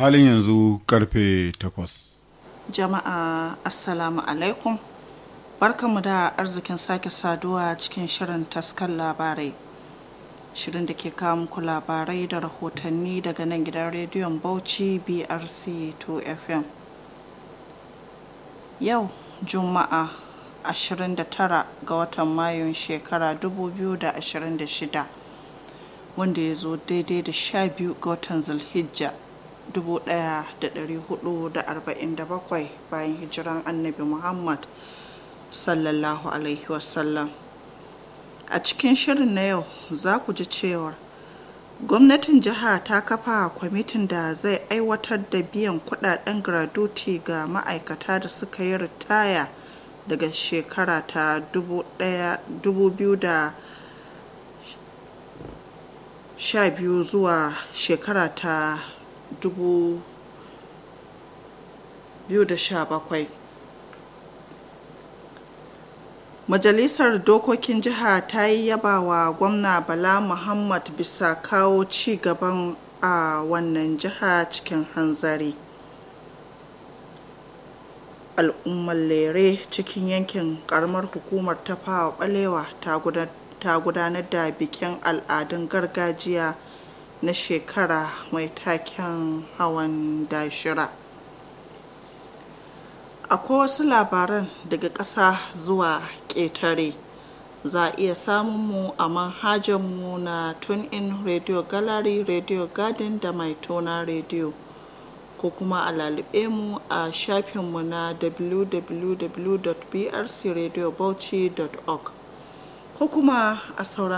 halin yanzu karfe 8 jama'a assalamu alaikum barkanmu da arzikin sake saduwa cikin shirin taskar labarai shirin da ke kawo muku labarai da rahotanni daga nan gidan rediyon bauchi brc 2 fm yau juma'a 29 ga watan mayun shekara 2026 wanda ya zo daidai da 12 ga watan zulhijja 1447 bayan hijiran annabi muhammad sallallahu alaihi wasallam a cikin shirin na yau za ku ji cewar gwamnatin jiha ta kafa kwamitin da zai aiwatar da biyan kudaden gratuity ga ma'aikata da suka yi ritaya daga shekara ta 2012 zuwa shekara ta 2017 majalisar dokokin jiha ta yi yaba wa gwamna bala muhammad bisa kawo ci gaban a wannan jiha cikin hanzari al'ummar lere cikin yankin karamar hukumar ta fawa balewa ta gudanar da bikin al'adun gargajiya na shekara mai taken hawan dashira akwai wasu labaran daga ƙasa zuwa ƙetare za a iya samun mu a manhajarmu na in radio gallery radio garden da mai tona radio ko kuma a lalube mu a shafinmu na www.brcradiobauchi.org ko kuma a sauran